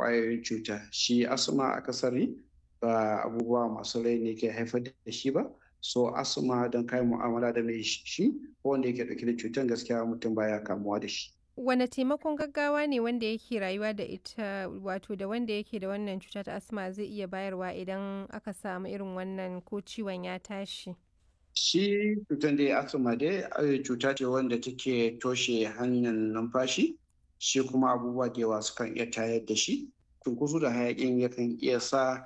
ƙwayoyin cuta shi asma akasari ba abubuwa masu rai ne ke haifar da shi ba so asma don kai mu'amala da mai shi ko wanda yake dauke da cutar gaskiya mutum baya kamuwa da shi wane taimakon gaggawa ne wanda yake rayuwa da ita wato da wanda yake da wannan cuta ta asma zai iya bayarwa idan aka samu irin wannan ko ciwon ya tashi shi cutar da asma dai cuta ce wanda take toshe hanyar numfashi shi kuma abubuwa da yawa sukan iya tayar da shi cunkoso da hayakin yakan iya sa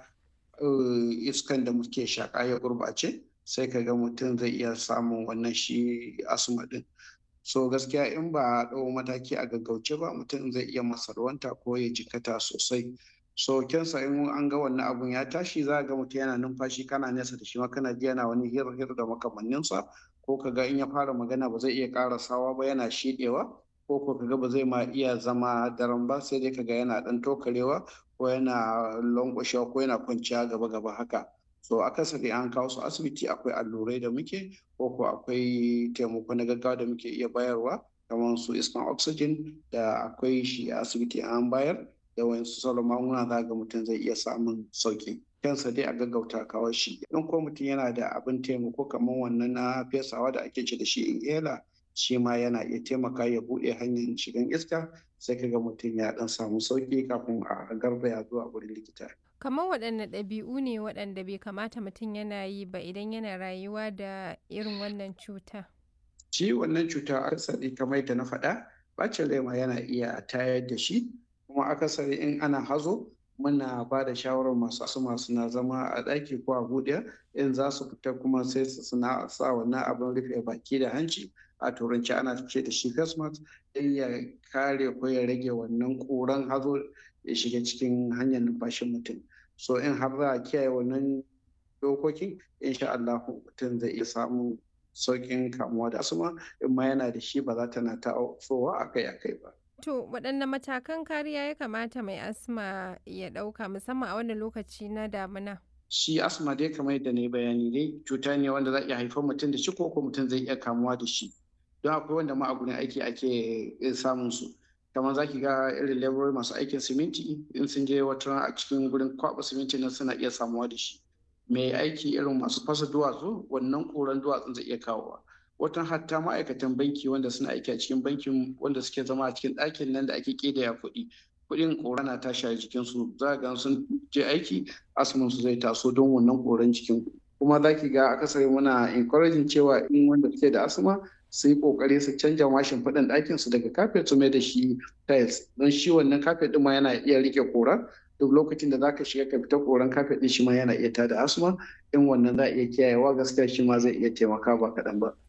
iskan da muke shaƙa ya gurɓace sai ka ga mutum zai iya samun wannan shi asma din so gaskiya in ba a ɗau mataki a gaggauce ba mutum zai iya masarwanta ko ya jikata sosai so kyansa in an ga wannan abun ya tashi za ga mutum yana numfashi kana nesa da shi ma kana ji yana wani hir hir da makamanninsa ko ka ga in ya fara magana ba zai iya ƙarasawa ba yana shiɗewa ko ko kaga ba zai ma iya zama daren ba sai dai kaga yana dan tokarewa ko yana lankwashewa ko yana kwanciya gaba gaba haka so akasari an kawo su asibiti akwai allurai da muke ko ko akwai taimako na gaggawa da muke iya bayarwa kamar su iskan oxygen da akwai shi a asibiti an bayar da wayansu sauran magunguna za ga mutum zai iya samun sauki kansa dai a gaggauta kawo shi in ko mutum yana da abin taimako kamar wannan na fesawa da ake ce da shi inhaler shi ma yana iya taimaka ya buɗe hanyar shigan iska sai kaga mutum ya dan samu sauki kafin a garzaya zuwa wurin likita. kamar waɗanne ɗabi'u ne waɗanda bai kamata mutum yana yi ba idan yana rayuwa da irin wannan cuta shi wannan cuta akasari kamar yadda na faɗa bacin rai ma yana iya tayar da shi kuma akasari in ana hazo muna ba da shawarar masu asuma suna zama a ɗaki ko a buɗe in za su fita kuma sai su suna sa wannan abin rufe baki da hanci a turanci ana ce da shi face mask don ya kare ko ya rage wannan ƙuran hazo ya shiga cikin hanyar numfashin mutum so in har za a kiyaye wannan dokokin insha Allah mutum zai iya samun sauƙin kamuwa da asuma in ma yana da shi ba za ta na ta'ofowa akai-akai ba. To waɗanne matakan kariya ya kamata mai asma ya ɗauka musamman a wannan lokaci na damina? Shi asma dai kamar yadda ne bayani dai cuta ne wanda za iya haifar mutum da shi ko ko mutum zai iya kamuwa da shi. Don akwai wanda ma a gurin aiki ake samun su. Kamar za ki ga irin laborori masu aikin siminti in sun je wata a cikin gurin kwaɓa siminti nan suna iya samuwa da shi. Mai aiki irin masu fasa duwatsu wannan ƙuran duwatsun zai iya kawowa. watan hatta ma'aikatan banki wanda suna aiki a cikin bankin wanda suke zama a cikin ɗakin nan da ake ƙidaya kuɗi kuɗin ƙora na tashi a jikinsu za ga sun je aiki asmin su zai taso don wannan ƙoran jikin kuma za ki ga akasari muna encouraging cewa in wanda suke da asma su yi ƙoƙari su canja mashin faɗin ɗakin su daga kafet su mai da shi tiles don shi wannan kafet ɗin ma yana iya rike ƙora duk lokacin da zaka shiga ka fita koran kafet ɗin shi ma yana iya tada asma in wannan za a iya kiyayewa gaskiya shi ma zai iya taimaka ba kaɗan ba.